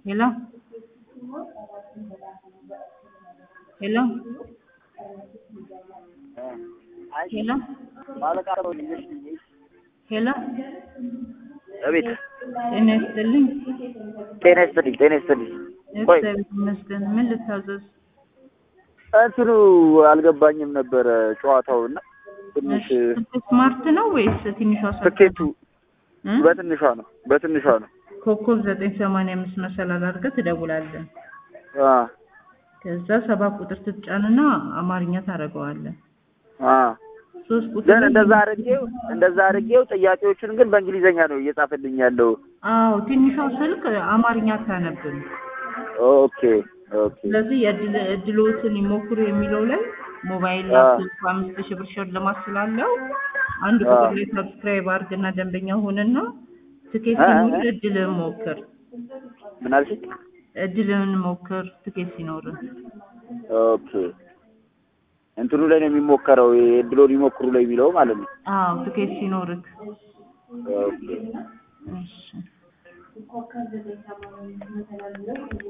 Hello? Hello? ሄሎ ሄሎ አቤት ጤና ይስጥልኝ። ጤና ይስጥልኝ ጤና ይስጥልኝ ቆይ እግዚአብሔር ይመስገን። ምን ልታዘዝ? እንትኑ አልገባኝም ነበረ ጨዋታው እና ትንሽ ስማርት ነው ወይስ ትንሿ ሰ- ትኬቱ እ? በትንሿ ነው በትንሿ ነው ኮከብ ዘጠኝ ሰማንያ አምስት መሰላል አድርገህ ትደውላለህ። አ ከዛ ሰባት ቁጥር ትጫንና አማርኛ ታደርገዋለህ። አ ሶስት ቁጥር ግን ላይ- እንደዛ አድርጌው እንደዛ አድርጌው ጥያቄዎችን ግን በእንግሊዘኛ ነው እየጻፈልኝ ያለው አዎ ትንሿ ስልክ አማርኛ አታነብም። ኦኬ ኦኬ ስለዚህ የእድል እድሎትን ይሞክሩ የሚለው ላይ ሞባይል አ። ላፕቶፕ አምስት ሺህ ብር ሽልማት ስላለው አንድ አ። ቁጥር ላይ ሰብስክራይብ አድርግና ደንበኛ ሁንና ትኬት አ፣ አ፣ ሲኖር አ። እድልህን ሞክር። ምን አልሽኝ እድልህን ሞክር ትኬት ሲኖር። ኦኬ እንትኑ ላይ ነው የሚሞከረው የድሎን ይሞክሩ ላይ የሚለው ማለት ነው አዎ ትኬት ሲኖርክ። ኦኬ እሺ